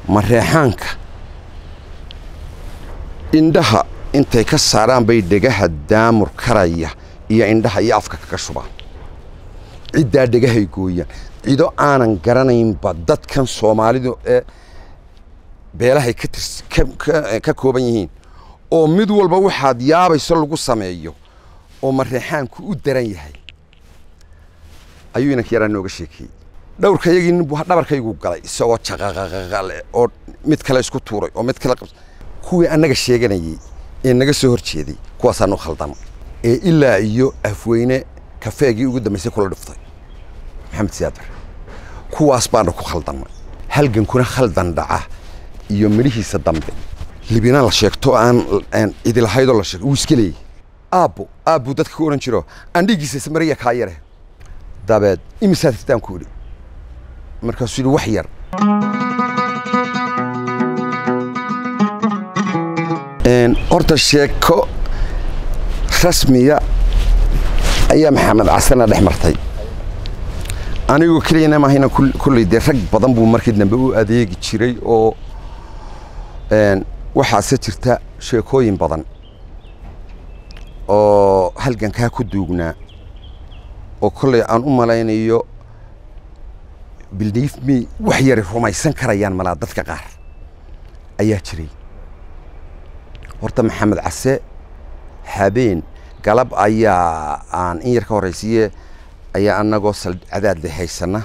mareexaanka indhaha intay ka saaraan bay dhegaha daamur karaya iyo indhaha iyo afka kaga shubaan ciddaa dhegahay gooyaan cido aanan garanaynba dadkan soomaalidu ee beelahay ka tirs ka kooban yihiin oo mid walba waxaad yaabayso lagu sameeyo oo mareexaanku u daran yahay ayuu inanka yaraa nooga sheekeeyey dhowrka yagii nin buu dhabarkaygu galay isagoo jaqaqaqaqale oo mid kale isku tuuray oo mid kale kuwii annaga sheeganayey ee naga soo hor jeeday kuwaasaanu khaldama ee ilaa iyo afweyne kafeegii ugu dambaysay kula dhiftay maxamed siyaad bare kuwaas baana ku khaldamay halgankuna khaldan dhaca iyo midhihiisa dambe libina la sheegto aan cidilahaydoo la sheego wuu iska leeyay aabbo aabbuu dadka ku odhan jiro andhigiisa ismariya kaa yare dabeed imisaad hirtaan ku idhi markaasuu yidhi wax yar horta sheeko rasmiya ayaa maxamed casana dhex martay anigoo keliyana maahayna kulley dee rag badan buu markii dambe u adeegi jiray oo waxaase jirta sheekooyin badan oo halgankaa ku duugnaa oo kolley aan u malaynayo belief me wax yari rumaysan karayaan malaa dadka qaar ayaa jiray horta maxamed case habeen galab ayaa aan in yar ka horraysiiye ayaa annagoo cadaadle haysana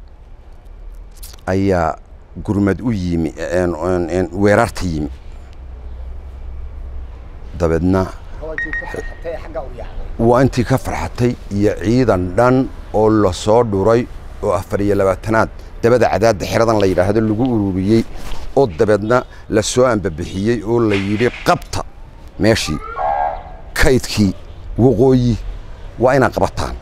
ayaa gurmad u yimi weerarta yimi dabeedna waa intii ka farxatay iyo ciidan dhan oo la soo dhuray oo afar iyo labaatanaad dabada cadaadda xeradan la yidhaahdo lagu ururiyey oo dabeedna la soo ambabixiyey oo la yidhi qabta meeshii kaydkii waqooyi waa inaad qabataan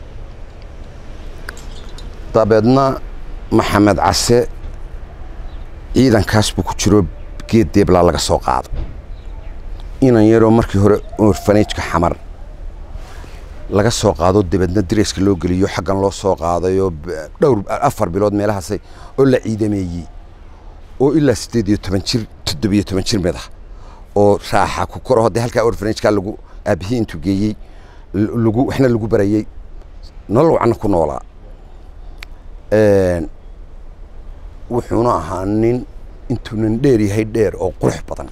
dabeedna maxamed case ciidankaas buu ku jiro geed deeblaa laga soo qaado inan yaroo markii hore orfanajka xamar laga soo qaado dabeedna dareeska loo geliyo xaggan loo soo qaadayoo dhowr afar bilood meelahaasay oo la ciidameeyey oo ilaa siddeed iyo toban jir toddobiyo toban jir mid ah oo raaxa ku koro haddii halkaa orfanajkaa lagu aabihii intuu geeyey lagu waxna lagu barayey nolol wacna ku noolaa wuxuuna ahaa nin intuunan dheer yahay dheer oo qurux badan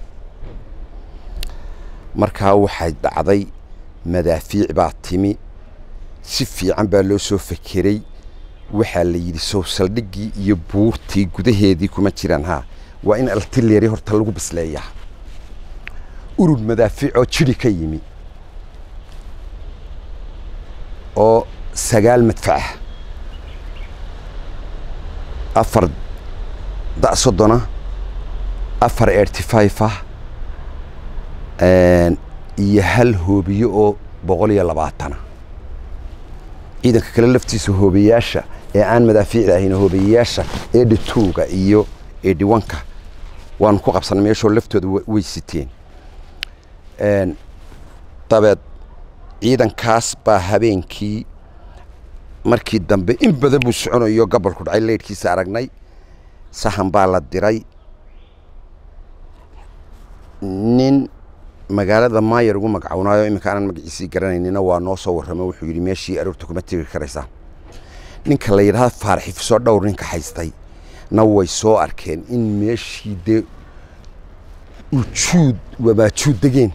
markaa waxay dhacday madaafiic baa timi si fiican baa loo soo fekeray waxaa la yidhi sow saldhiggii iyo buurtii gudaheedii kuma jiraan haa waa in altileri horta lagu bisleeyaa urur madaafiicoo jidhi ka yimi oo sagaal madfacah afar da' soddona afar erty five ah iyo hal hoobiye oo boqol iyo labaatana ciidanka kale laftiisa hoobiyaasha ee aan madaafiicda ahayn hoobiyayaasha eedhi tuuga iyo eedhi wanka waanu ku qabsanay meeshoo laftooda way siteen dabeed ciidankaas baa habeenkii markii dambe in badan buu soconayo gobolku dhacay leydhkiisa aragnay sahan baa la diray nin magaalada maayar ugu magacawnaayo iminka aanan magaciisii garanaynina waa noo soo warramo wuxuu yidhi meeshii aroorta kuma tegi karaysaa ninka la yidhahda faarxifisoo dhowr ninka haystay na way soo arkeen in meeshii dee ujuud wabaajuud degeen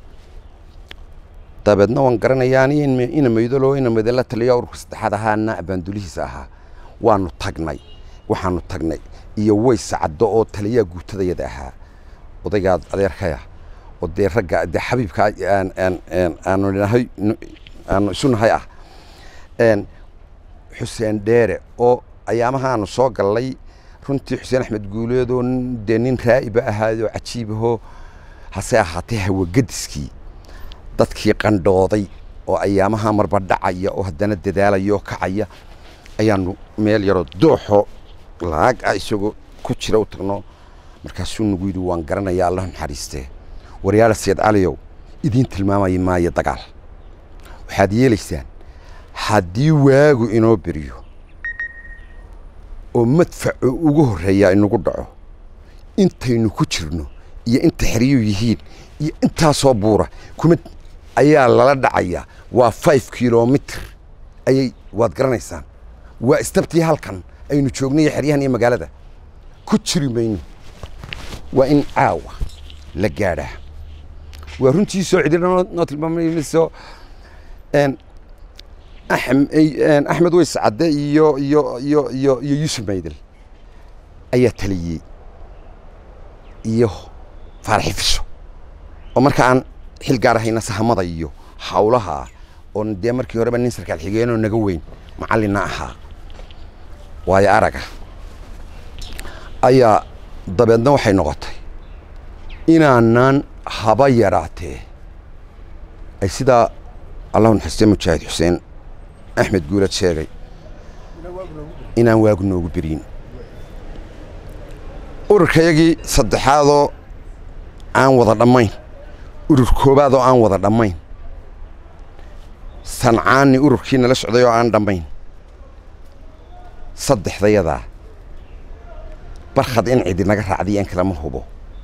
dabeedna waan garanayaa ina maydalo ina maydala taliyo ururka saddexaad ahaana abaandulihiisa ahaa waanu tagnay waxaanu tagnay iyo ways caddo oo taliyaa guutadayada ahaa odaygaa adeerkaya oo dee ragga dee xabiibka aanu nahay aanu isu nahay ah xuseen dheere oo ayaamahaanu soo gallay runtii xuseen axmed guuleedoo dee nin raa'iba ahaayoo cajiibahoo hase ahaatee hawagadiskii dadkii qandhooday oo ayaamaha marba dhacaya oo haddana dadaalaya oo kacaya ayaanu meel yaroo dooxo laag ah isagoo ku jira u tagno markaasuu nagu yidhi waan garanayaa allah naxariistee waryaala sayid caliyow idiin tilmaamaya maayo dagaal waxaad yeelaysaan haddii waagu inoo beriyo oo madfacu ugu horreeyaa inagu dhaco intaynu ku jirno iyo inta xeriyuu yihiin iyo intaasoo buura kuma ayaa lala dhacayaa waa five kilomitr ayay waad garanaysaan waa istabtii halkan aynu joognayo xeryahan iyo magaalada ku jiri mayno waa in caawa la gaadhaa waa runtii soo cidina noo tilmaamayso axmed weys cadde iyo iyo iyo iyo iyo yuusuf maydel ayaa taliyey iyo faaraxi fisho oo marka aan xil gaar ahayna sahamada iyo hawlaha oon dee markii horeba nin sarkaal xigeenoo naga weyn macallinna ahaa waayo araga ayaa dabeedna waxay noqotay inaanaan haba yaraatee ay sidaa allahu naxariistee mujaahid xuseen axmed guulad sheegay inaan waagu noogu beriin ururkayagii saddexaadoo aan wada dhammayn urur koobaadoo aan wada dhammayn sancaani ururkii nala socday oo aan dhammayn saddexdayadaa barkhad in cidi naga raacday aan kalama hubo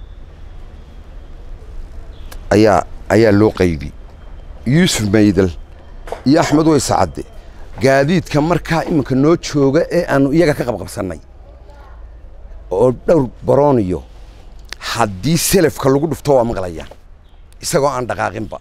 ayaa ayaa loo qaybi yuusuf maydel iyo axmed weyse cadde gaadiidka markaa iminka noo jooga ee aanu iyaga ka qabqabsannay oo dhowr barooniyo haddii selafka lagu dhufto waa maqlayaan isagoo aan dhaqaaqinba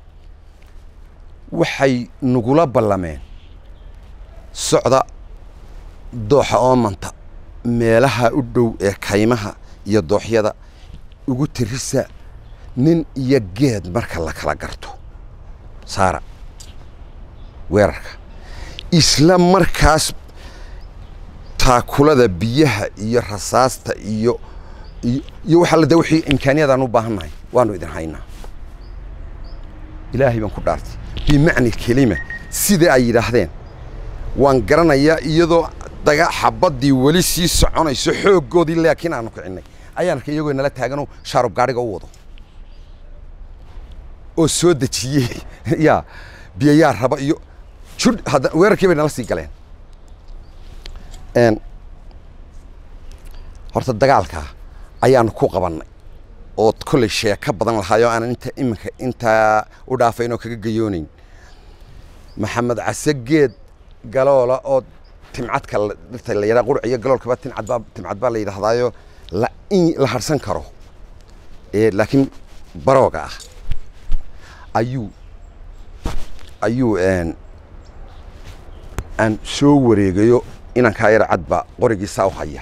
waxay nagula ballameen socda dooxa oomanta meelaha u dhow ee kaymaha iyo dooxyada ugu tirisa nin iyo geed marka la kala garto saara weerarka isla markaas taakulada biyaha iyo rasaasta iyo iyo waxa la de wixii imkaaniyadaan u baahannahay waanu idin haynaa ilaahay baan ku dhaartay bimacni kelima sida ay yidhaahdeen waan garanayaa iyadoo daga xabaddii weli sii soconayso xooggoodii laakiin aanu kicinnay ayaan arkay iyagoo nala taaganoo shaarub gaadhiga u wado oo soo dejiyey yaa biyayaa raba iyo judh hadda weerarkii bay nala sii galeen horta dagaalkaa ayaanu ku qabannay oo kolley sheeko badan lahaayoo aanan inta iminka intaa u dhaafayn oo kaga gayoonayn maxamed case geed galoola oo timcadka dhirta la yidhaha qurc iyo galoolkaba timcad baa timcad baa la yidhaahdaayo la in la harsan karo ee laakiin barooga ah ayuu ayuu aan soo wareegayo inankaa yar cadba qorigiisaa u haya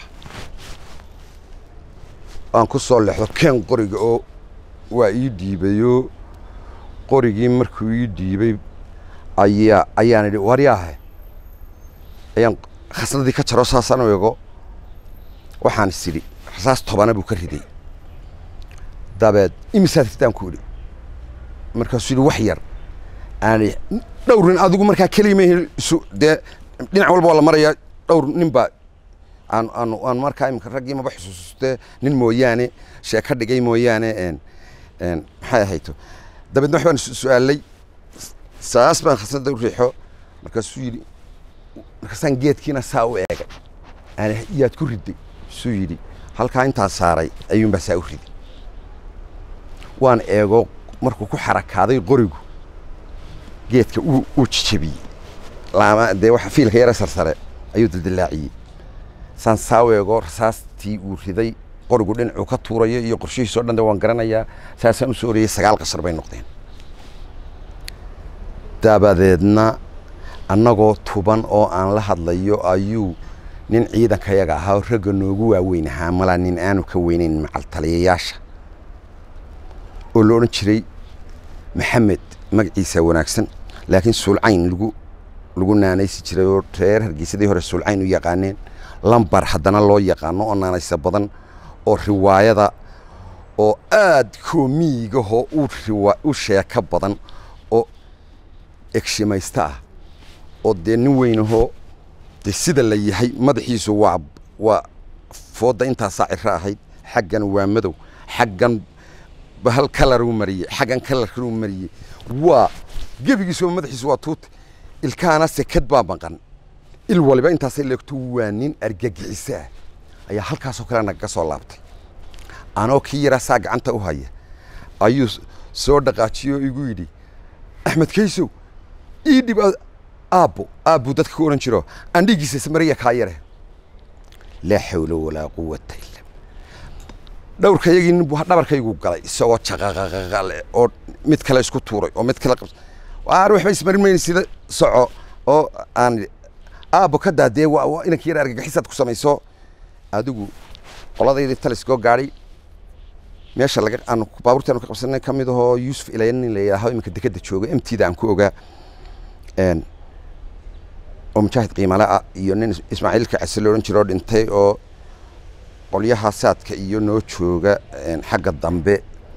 aan ku soo leexdo keen qoriga oo waa ii dhiibayoo qorigii markuu ii dhiibay ayaa ayaan idhi waryaahe ayaan khasnadii ka jaro saasaan u ego waxaan is idhi rasaas tobana buu ka riday dabeed imisaad ridaan ku idhi markaasuu yidhi wax yar aan dhowr nin adigu markaa kelima isu dee dhinac walba waa la marayaa dhowr nin baa aan aan aan markaa imika raggii maba xusuustee nin mooyaane sheeka dhigay mooyaane n n maxay ahayto dabeedna wax baan su-aalay saas baan khasnada u riixo markaasuu yidhi markaasaan geedkiina saa u eegay aan yaad ku riday suu yidhi halkaa intaa saaray ayuunbaa saa u riday waan eego markuu ku xarakaaday qorigu geedka uu jijabiyey laama dee waxa fiilka yara sarsare ayuu dildilaaciyey saan saa u eego rasaastii uu riday qorigu dhinacuu ka tuurayo iyo qorshihiisoo dhan de waan garanayaa saasaan u soo oriyey sagaal qashar bay noqdeen dabadeedna annagoo tuban oo aan la hadlayo ayuu nin ciidankayaga ahaa oo ragga noogu waaweyn ahaa malaa nin aanu ka weynayn macaltaliyayaasha oo la odhan jiray maxamed magaciisa wanaagsan laakiin suulcayn lagu lagu naanaysi jiray oo reer hargeysadii hore suulcayn u yaqaaneen lambar haddana loo yaqaano oo naanaysa badan oo riwaayada oo aad koomiigahoo u riwa u sheeko badan oo egshimaysta ah oo dee nin weynahoo dee sida la yahay madaxiisu waa waa foodda intaasaa ciro ahayd xaggan waa madow xaggan bahal kalaruu mariyey xaggan kalarkuu mariyey waa gebigiisuba madaxiisu waa tuute ilkaana sekad baa maqan il waliba intaasay leegto waa nin argagixiso ah ayaa halkaasoo kale nagaga soo laabtay anoo kii yaraa saa gacanta u haya ayuu soo dhaqaajiyo igu yidhi axmed kaysow ii dhib aabbo aabbuu dadka ku odhan jiro andhigiisa ismariya kaa yare laa xawla walaa quwata illa dhowrkayagii nin buu dhabarkaygu galay isagoo jaqaqaqaqale oo mid kale isku tuuray oo mid kale waar waxba ismarin mayna sida soco oo aan aabbo ka daadee waa inanka yar argagixisaad ku samayso adigu qoladaydii taliskoo gaadhay meesha laga aanu baabuurtii aanu ka qabsanay ka mid ahoo yuusuf ilaya nin la yidhaaho iminka dekeda jooga emtida aan ku ogaa oo mujaahid qiimale ah iyo nin ismaaciilka case la odhan jiro oo dhintay oo qolyaha saadka iyo noo jooga xagga dambe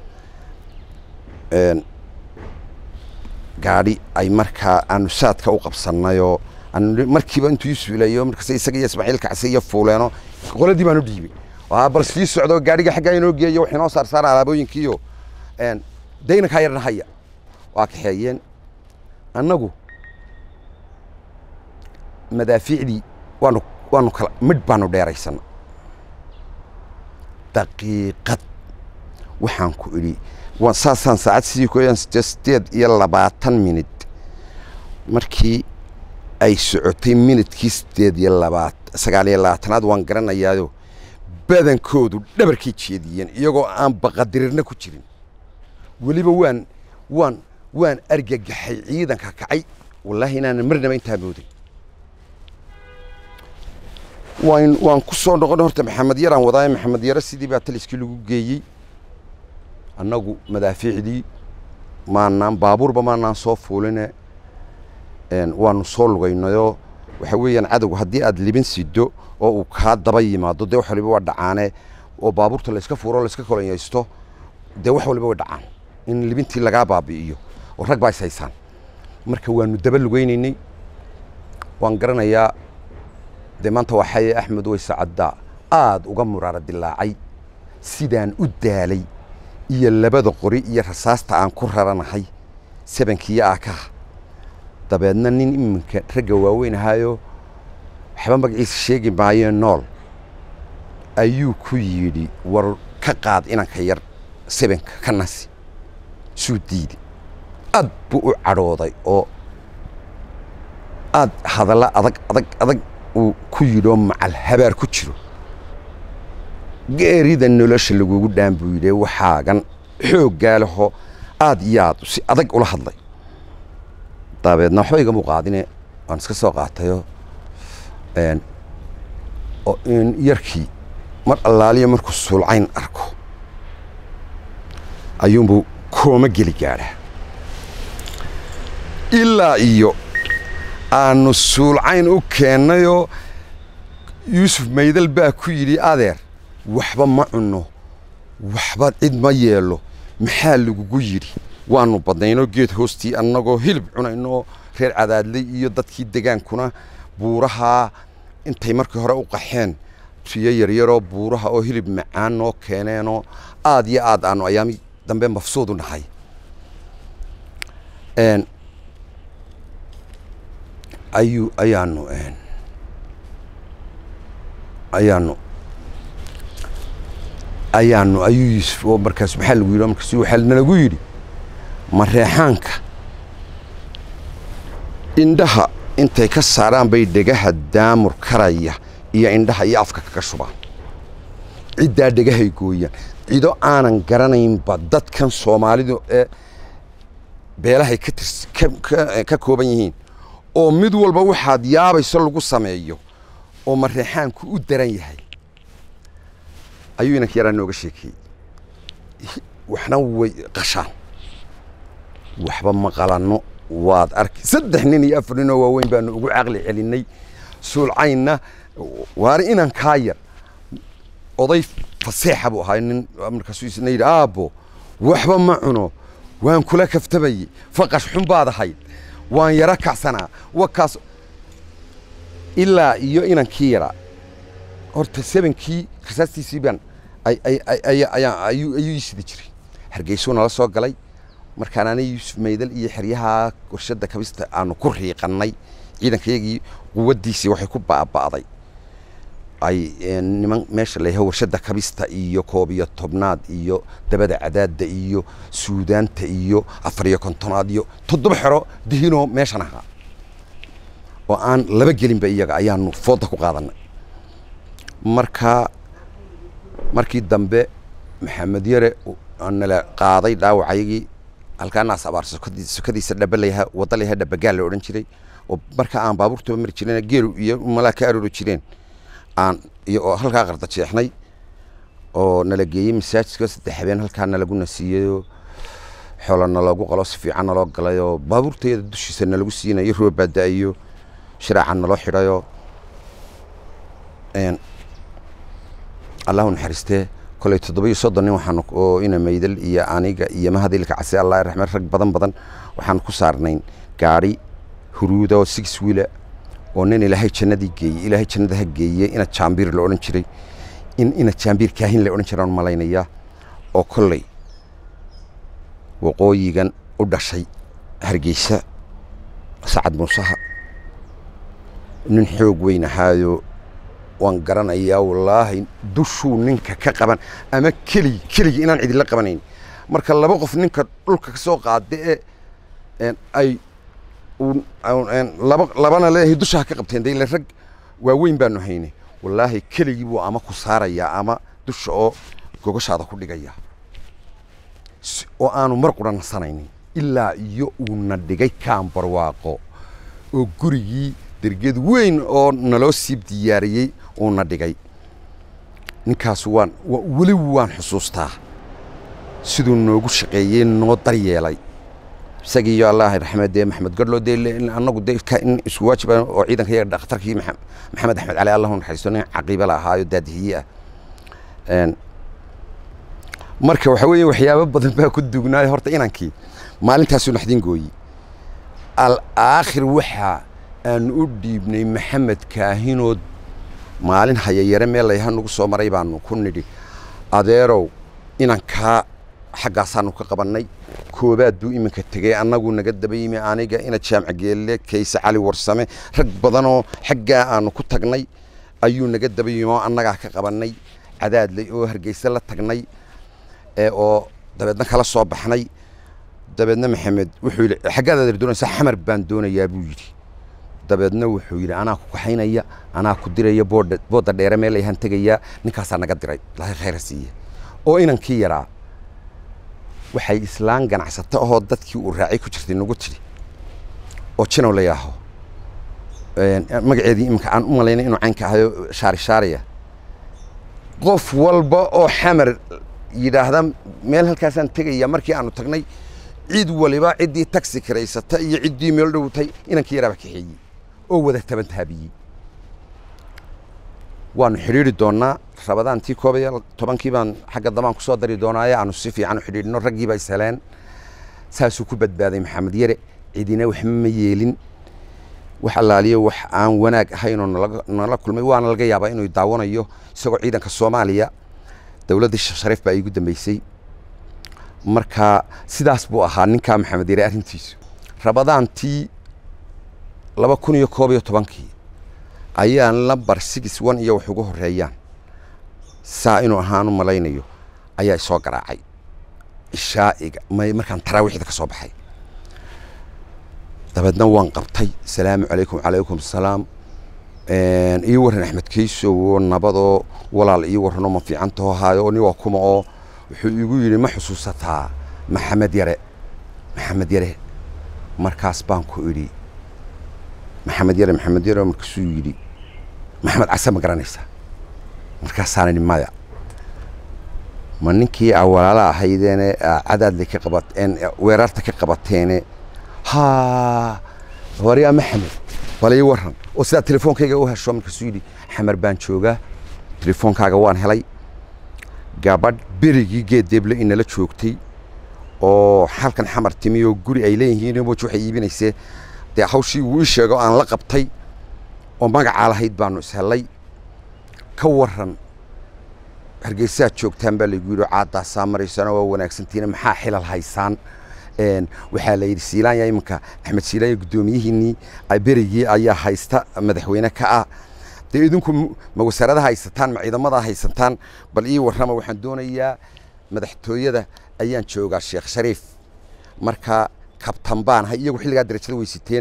gaadhi ay markaa aanu saadka u qabsannayoo markiiba intuu yuusuf ilayo markaas isaga iyo ismaaciilka case iyo fuuleeno qoladii baanu dhiibay bal sii socdo gaadhiga xaggaa inoo geeyo wax inoo saar saara alaabooyinkiiyo dayna kaa yarna haya waa kaxeeyeen annagu madaafiicdii waanu waanu kala midh baanu dheeraysana daqiiqad waxaan ku idhi saasaan saacad sidii ku sideed iyo labaatan minid markii ay socotay minidkii sideed iyo labaat sagaal iyo labaatanaad waan garanayaayo badankoodu dhabarkay jeediyeen iyagoo aan baqadirirna ku jirin weliba waan waan waan argagaxay ciidanka kacay wallaahi inaanan marnaba intaa mooday waan waan ku soo noqon horta maxamed yaraan wadaaye maxamed yare sidii baa taliskii lagu geeyey annagu madaafiicdii maanaan baabuurba maanaan soo fuuline waanu soo lugaynayoo waxa weeyaan cadowga haddii aad libin sido oo uu kaa daba yimaado dee wax waliba waa dhacaane oo baabuurta layska fuuro layska kolonyaysto dee wax waliba way dhacaan in libintii lagaa baabi'iyo oo rag baa is haysaan marka waanu daba lugaynaynay waan garanayaa dee maanta waa xaye axmed weyse caddaa aad uga muraara dilaacay sidaan u daalay iyo labada qori iyo rasaasta aan ku raranahay sebankiiyo aakaha dabeedna nin iminka ragga waaweyn ahaayo waxba magaciisa sheegi maayee nool ayuu ku yidhi war ka qaad inanka yar sebenka ka nasi suu diiday aad buu u cadhooday oo aad hadalla adag adag adag uu ku yidhoo macal habaar ku jiro geerida nolosha lagugu dhaan buu yidhi waxaagan xooggaa leho aad iyo aad si adag ula hadlay dabeedna waxba igama qaadine waan iska soo qaatayoo yarkii mar allaaliya markuu suulcayn arko ayuunbuu kooma geli gaadhaa ilaa iyo aanu suulcayn u keennayoo yuusuf maydal baa ku yidhi adeer waxba ma cunno waxba cid ma yeelo maxaa lagugu yidhi waanu badnaynoo geed hoostii annagoo hilib cunaynoo reer cadaadley iyo dadkii degaankuna buurahaa intay markii hore u qaxeen riyo yaryaroo buuraha oo hilib macaan noo keeneenoo aad iyo aad aanu ayaami dambe mafsuudu nahay ayuu ayaanu ayaanu ayaanu ayuu yuusuf oo markaas maxaa lagu yidhi markaas waxaa nalagu yidhi mareexaanka indhaha intay ka saaraan bay dhegaha daamur karaya iyo indhaha iyo afka kaga shubaan ciddaa dhegahay gooyaan cido aanan garanaynba dadkan soomaalidu ee beelahay ka tirs ka kooban yihiin oo mid walba waxaad yaabayso lagu sameeyo oo mareexaanku u daran yahay ayuu inanka yaraa nooga sheekeeyey waxna way qashaan waxba ma qalanno waad arki saddex nin iyo afar ninoo waaweyn baanu ugu caqli celinay suulcaynna waana inan kaa yar oday faseexa buu ahaa nin markaasuu isna yidhi aabbo waxba ma cuno waan kula kaftabayey faqash xun baad ahayd waan yaro kacsanaa wakaas ilaa iyo inankii yaraa horta sebankii rasaastiisii baan ayuu ii sidi jiray hargeysuu nala soo galay markaan ana yuusuf maydal iyo xeryaha warshadda kabista aanu ku riiqannay ciidankayagii quwaddiisii waxay ku baaba'day ay niman meesha la yahay warshadda kabista iyo koob iyo tobnaad iyo dabada cadaadda iyo suudaanta iyo afar iyo kontonaad iyo toddoba xero dihinoo meeshan ahaa oo aan laba gelinba iyaga ayaanu fooda ku qaadanay marka markii dambe maxamed yare nala qaaday dhaawacayagii halkaanaas abaar sokadiisa dhaba layaha wadda layaha dhabagaal la odhan jiray oo marka aan baabuurtaba mari jireen geelu iyo malaa ka aroori jireen aan iyo oo halkaa qarda jeexnay oo nala geeyey masaajidka saddex habeen halkaa nalagu nasiiyeyoo xoola naloogu qalo si fiican naloo galayoo baabuurteeda dushiisa nalagu siinayo roobaa da-ayo shiraaca naloo xidhayoo allahu naxariistee koley toddoba iyo soddon nin waxaan oo ina maydal iyo aniga iyo mahadilka case allah raxmed rag badan badan waxaan ku saarnayn gaari huruuda oo six wiila oo nin ilaahay jannadii geeyey ilaahay jannada ha geeyey ina jaambiir la odhan jiray in ina jaambiir kaahin la odhan jiraan malaynayaa oo kolley waqooyigan u dhashay hargeysa sacad muusaha nin xoog weyn ahaayo waan garanayaa wallaahi dushuu ninka ka qaban ama keligi keligii inaan cidinla qabanayn marka laba qof ninka dhulka ka soo qaada ee ay laba labana leeyahay dusha ha ka qabteen de ile rag waaweyn baanu haynay wallaahi keligii buu ama ku saarayaa ama dusha oo gogoshaada ku dhigaya oo aanu mar qura nasanaynin ilaa iyo uuna dhigay kaan barwaaqo oo gurigii dergeed weyn oo naloo siib diyaariyey uuna dhigay ninkaas waan weli waan xusuustaa siduu noogu shaqeeyey noo daryeelay isagii iyo allah raxmed dee maxamed gadhlo dee annagu dee in isku waajiba oo ciidanka yaga dhakhtarkii maxamed axmed cali allahu naxariisto nin caqiiba la ahaayo daadihiye ah marka waxa weeye waxyaabo badan baa ku dugnaayo horta inankii maalintaasuu naxdin gooyi alaakhir waxaa aanu u dhiibnay maxamed kaahinood maalin hayayare meel layha nagu soo maray baanu ku nidhi adeerow inankaa xaggaasaanu ka qabannay koobaad buu iminka tegey annagu naga daba yimi aniga ina jaamca geelle kayse cali warsame rag badanoo xaggaa aanu ku tagnay ayuu naga daba yimi oo annagaa ka qabannay cadaadley oo hargeyse la tagnay oo dabeedna kala soo baxnay dabeedna maxamed wuxuu yidhi xaggaad adeer doonaysaa xamar baan doonayaa buu yidhi dabeedna wuxuu yidhi anaa ku kaxaynaya anaa ku diraya boodha boodda dheere meel ayaan tegayaa ninkaasaa naga diray ilaahay khayra siiye oo inankii yaraa waxay islaan ganacsato ahoo dadkii uu raacay ku jirtay nagu tidhi oo jinow la yaaho magaceedii iminka aan u malaynay inuu caynka ahayo shaari shaariya qof walba oo xamar yidhaahda meel halkaasaan tegaya markii aanu tagnay cid waliba ciddii taxi kiraysata iyo ciddii meel dhowtay inankii yaraaba kaxeeyey oo wada taban taabiyey waanu xidhiidri doonaa rabadaantii koob iyo tobankii baan xagga dambaan ku soo dari doonaaye aanu si fiican u xidhiidhino raggiiba is heleen saasuu ku badbaaday maxamed yare cidina waxba ma yeelin wax allaaliyo wax aan wanaag ahaynoo nala kulmay waana laga yaabaa inuu daawanayo isagoo ciidanka soomaaliya dowladdii shariif baa iigu dambeysay marka sidaas buu ahaa ninkaa maxamed yare arrintiisu rabadaantii laba kun iyo koob iyo tobankii ayaan lambar six one iyo wax ugu horeeyaan saa inuu ahaan u malaynayo ayaa isoo garaacay ishaa'iga markaan taraawiixda ka soo baxay dabeedna waan qabtay salaamu calaykum calaykum salaam ii warran axmed keysow oo nabadoo walaal ii warranoo ma fiicantaho haayo oo niwaa kuma oo wuxuu igu yidhi ma xusuusataa maxamed yare maxamed yare markaas baan ku idhi maxamed yare maxamed yare markaasuu yidhi maxamed case ma garanaysaa markaasaan idhi maya ma ninkii aa walaala ahaydeene cadaadle ka qabateen weerarta ka qabateene haa waryaa maxamed bal ii warran oo sidaa telefoonkayga u hesho markaasuu yidhi xamar baan joogaa telefoonkaaga waan helay gabadh berigii geeddeeble inala joogtay oo halkan xamar timi oo guri ay leeyihiin moji waxay iibinaysee dee hawshii wuu ii sheego aan la qabtay oo magacaa lahayd baanu ishellay ka warran hargeysaad joogtaan baa laygu yidhi caadaasaa maraysana waa wanaagsantiina maxaa xilal haysaan waxaa la yidhi siilaanya iminka axmed siilaanya guddoomiyihiinnii berigii ayaa haysta madaxweyne ka ah dee idinku ma wasaaradaha haysataan ma ciidamada haysataan bal ii warrama waxaan doonayaa madaxtooyada ayaan joogaa sheekh shariif marka kabtan baan ahay iyagu xilligaa darajada weysiteen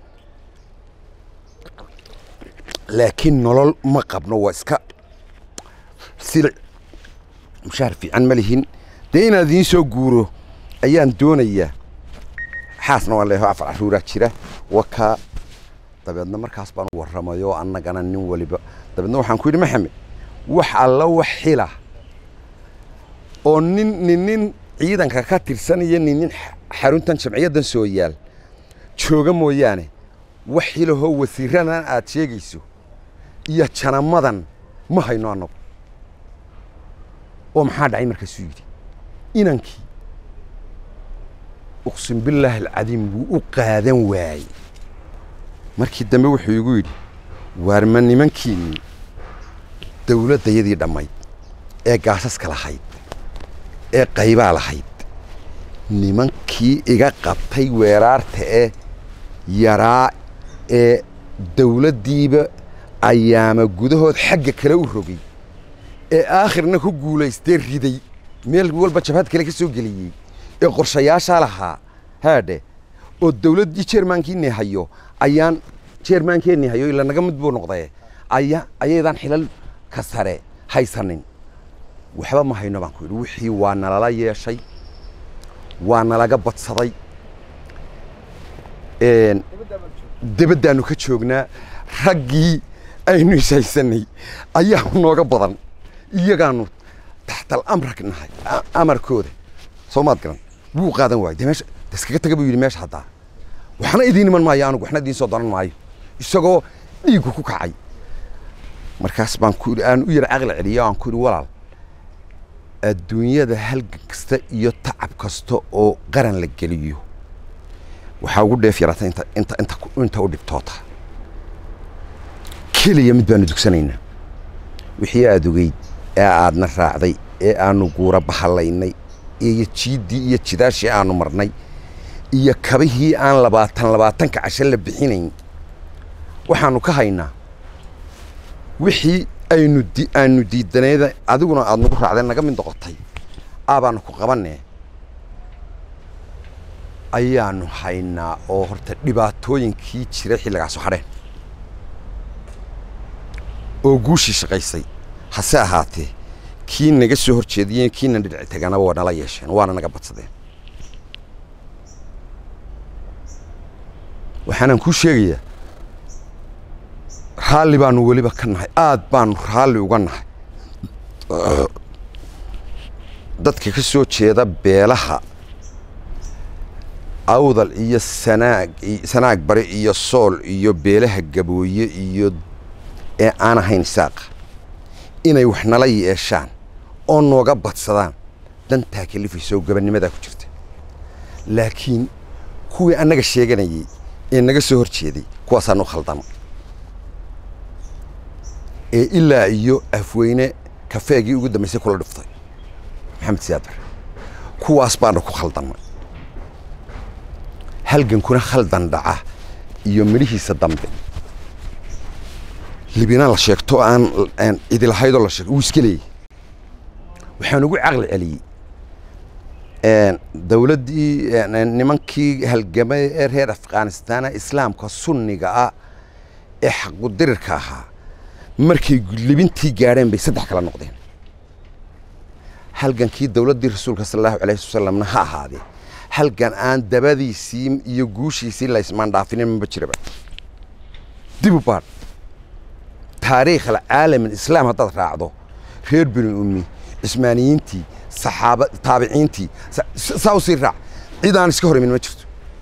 laakiin nolol ma qabno waa iska silic mushaar fiican ma lihin dee inaan idiin soo guuro ayaan doonayaa xaasna waan leeyahay afar caruuraa jira wakaa dabeedna markaas baan u warramayo annagana nin waliba dabeedna waxaan ku yidhi maxamed wax alla wax xila oo nin nin nin ciidanka ka tirsan iyo nin nin xaruntan jamciyaddan soo yaal jooga mooyaane wax xilahoo wasiiradan aad sheegayso iyo janamadan ma hayno annagu oo maxaa dhacay markaasuu yidhi inankii uqsim billaahi alcadiim wuu u qaadan waayey markii dambe wuxuu igu yidhi waarma nimankiinnii dawladdayadii dhammayd ee gaasaska lahayd ee qaybaa lahayd nimankii iga qabtay weeraarta ee yaraa ee dawladdiiba ayaama gudahood xagga kale u rogay ee aakhirna ku guulaystee riday meel walba jabhad kale ka soo geliyey ee qorshayaashaa lahaa haadhe oo dawladdii jeermaankiinii hayo ayaan jeermaankeenii hayo ila naga mid buu noqdee aya ayaydaan xilal ka sare haysanin waxba ma hayno baan ku yidhi wixii waa nalala yeeshay waa nalaga badsaday debaddaannu ka joognaa raggii aynu ishaysanay ayaa nooga badan iyagaanu taxtal amrak nahay amarkooda soo maad garan wuu qaadan waayey dee meesha iskaga taga buu yidhi meesha haddaa waxna idiin iman maayo anugu waxna idiin soo doran maayo isagoo dhiiggu ku kacay markaas baan ku aan u yar caqli celiyo aan ku yidhi walaal adduunyada halgan kasta iyo tacab kasta oo qaran la geliyo waxaa ugu dheef yarata inta inta inta inta u dhibtoota keliya mid baanu dugsanaynaa wixii aada ogeyd ee aadna raacday ee aanu guura bahalaynay iyo jiiddii iyo jidaashii aanu marnay iyo kabihii aan labaatan labaatanka casho la bixinayn waxaanu ka haynaa wixii aynu di aanu diidanayda adiguna aada nagu raacday naga mid noqotay aabaanu ku qabanee ayaanu haynaa oo horta dhibaatooyinkii jiray xilligaasu hadheen oo guushii shaqaysay hase ahaatee kii naga soo hor jeediyeen kiina dhinaci taganaba waa nala yeesheen waana naga badsadeen waxaanaan kuu sheegayaa raalli baanu weliba ka nahay aad baanu raalli uga nahay dadka ka soo jeeda beelaha awdal iyo sanaag sanaag bari iyo sool iyo beelaha gabooye iyo ee aan ahayn saaqa inay wax nala yeeshaan oo nooga badsadaan dantaa kalifaysa oo gabanimadaa ku jirta laakiin kuwii annaga sheeganayey ee naga soo hor jeeday kuwaasaanu khaldama ee ilaa iyo afweyne kafeegii ugu dambaysay kula dhuftay maxamed siyaad bare kuwaas baanu ku khaldannay halgankuna khaldan dhaca iyo midhihiisa dambe libina la sheegto aan idilahaydoo la sheegto wuu iska leeyay waxaan ugu caqli celiyey dawladdii nimankii halgamay ee reer afghanistaana islaamka sunniga ah ee xaqudirirka ahaa markay libintii gaadheen bay saddex kala noqdeen halgankii dawladdii rasuulka sala allahu alayhi wasalamna ha ahaadee halgan aan dabadiisii iyo guushiisii la ismaandhaafinin maba jiraba dib u baadh taariikh alcaalam alislaam haddaad raacdo reer bini ummi cismaaniyiintii saxaaba taabiciintii saa u sii raac cid aan iska hor imin ma jirto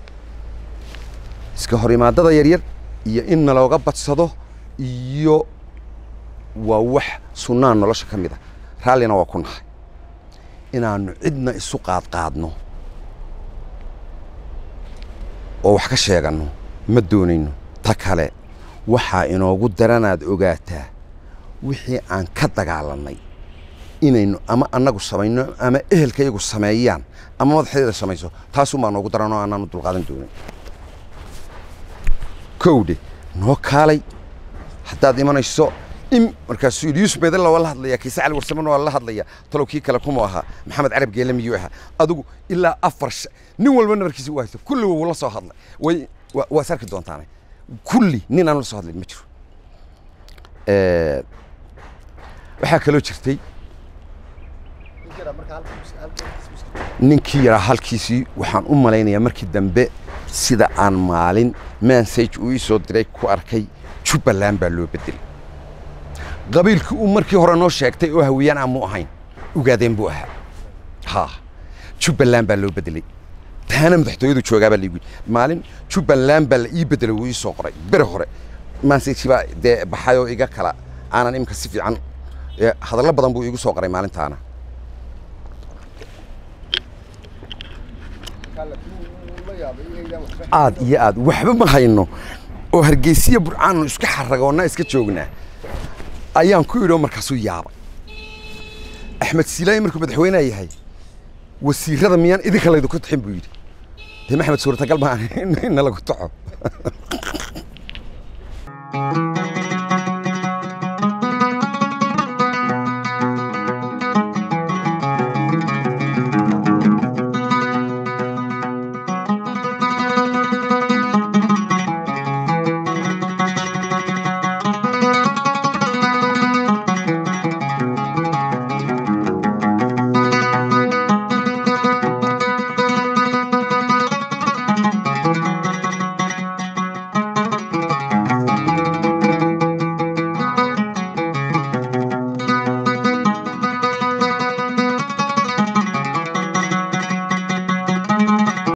iska hor imaadada yaryar iyo in nalooga badsado iyo waa wax sunnaan nolosha ka mid a raallina waa ku nahay inaannu cidna isu qaadqaadno oo wax ka sheeganno ma doonayno ta kale waxaa inoogu daranaad ogaataa wixii aan ka dagaalannay inaynu ama annagu samayno ama ehelkayagu sameeyaan ama madaxdeeda samayso taasuunbaa noogu daranoo aanaanu dulqaadan doonin kowdhe noo kaalay haddaad imanayso in markaasuu yidhi yuusuf meedalla waa la hadlaya kiise cali warsamana waa la hadlaya talow kii kale kuma ahaa maxamed carab geele miyuu ahaa adigu ilaa afar sh- nin walba nabarkiisa u haysto kulli wuu la soo hadlay way wa- waa is arki doontaane kulli nin aan la soo hadlin ma jiro Eh, waxaa kaloo jirtay ninkii yaraa halkiisii waxaan u malaynayaa markii dambe sida aan maalin mansage uu ii soo diray ku arkay jubbaland baa loo bedelay qabiilkii uu markii hore noo sheegtay oo hawiyaan aan mu ahayn ugaadeen buu ahaa ha jubbaland baa loo bedelay taana madaxtooyadu joogaa baa laigu yidhi maalin jubbaland baa la ii bedelay wuu ii soo qoray bere hore mansage baa dee baxay oo iga kala aanan imika si fiican eh, hadallo badan buu iigu soo qoray maalintaana aad iyo aad waxba ma hayno oo hargeysiya burcaannu iska xaragoonna iska joognaa ayaan ku idhi oo markaasuu yaabay axmed siilaayi markuu madaxweyneha yahay wasiirada miyaan idinka laydinku taxin buu yidhi dee maxamed suurtagal baa in lagu taxo